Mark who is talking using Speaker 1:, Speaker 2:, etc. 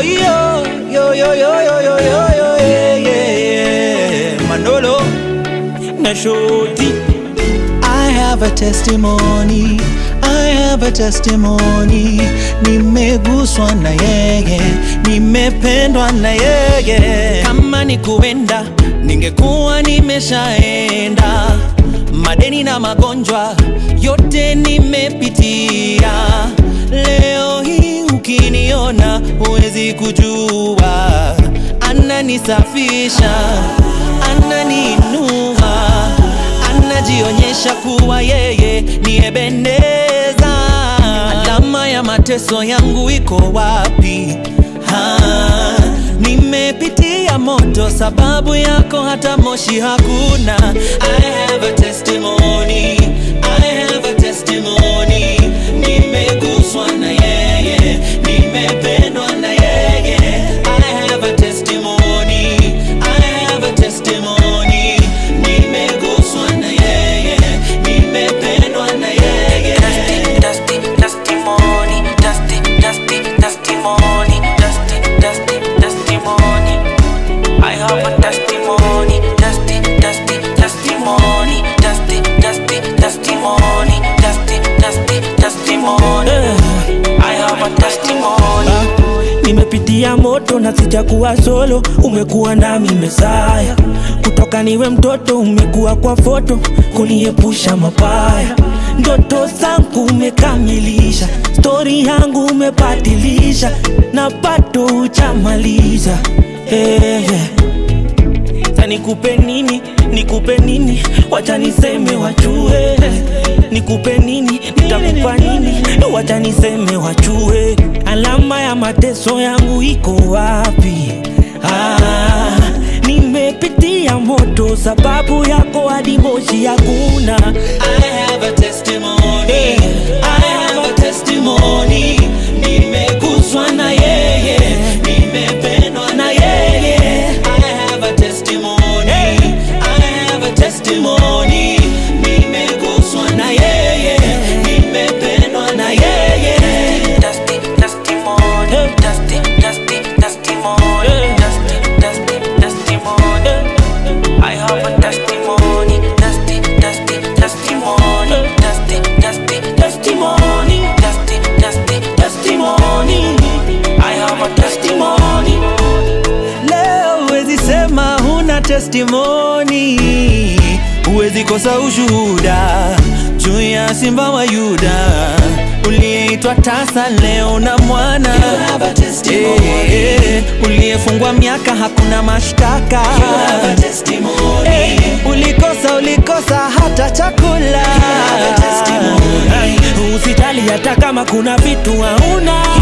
Speaker 1: yo yo yo yo yo yo yo yo yo yeah, yeah, yeah. Manolo na Shoti I have a testimony I have a testimony nimeguswa na yeye nimependwa na yeye kama ni kuenda ningekuwa nimeshaenda madeni na magonjwa yote nimepitia leo hii ukiniona huwezi kujua ananisafisha ananiinua anajionyesha kuwa yeye ni Ebeneza. Alama ya mateso yangu iko wapi? Ha, nimepitia moto, sababu yako hata moshi hakuna. I have a testimony, I have a testimony. Nimeguswa na yeye, nimependwa na yeye. I have a testimony, I have a testimony. Nimeguswa na yeye, nimependwa na yeye.
Speaker 2: Dusty, testimony, dusty, dusty, testimony, dusty, dusty, testimony. I have a testimony, dusty, dusty, testimony, dusty, dusty, testimony, dusty, dusty, testimony. I have a testimony.
Speaker 3: Nimepitia moto na sijakuwa solo, umekuwa nami Mesaya. Kutoka niwe mtoto, umekuwa kwa foto kuniepusha mabaya. Ndoto zangu umekamilisha, stori yangu umebadilisha, na bado hujamaliza. Hey, yeah. Sasa nikupe nini, nikupe nini, wacha niseme wajue. Nikupe nini, nitakupa nini, wacha niseme wajue. Alama ya mateso yangu iko wapi? Ah, nimepitia moto, sababu yako hadi moshi hakuna.
Speaker 1: I have a testimony. I have a testimony. Nimeguswa na yeye, nimependwa na yeye. I have a testimony. I have a testimony. Nimeguswa na yeye, nimependwa na yeye.
Speaker 2: Dusty, testimony, dusty, dusty, testimony, dusty, dusty, testimony. I have a testimony, dusty, dusty, testimony, dusty, dusty, testimony, dusty, dusty, testimony. I have a testimony.
Speaker 1: Leo huwezi sema huna testimoni, huwezi kosa ushuhuda juu ya simba wa Yuda uliyeitwa tasa leo na mwana Eh, eh, uliyefungwa miaka hakuna mashtaka Eh, ulikosa ulikosa hata chakula
Speaker 3: Usijali hata kama kuna vitu hauna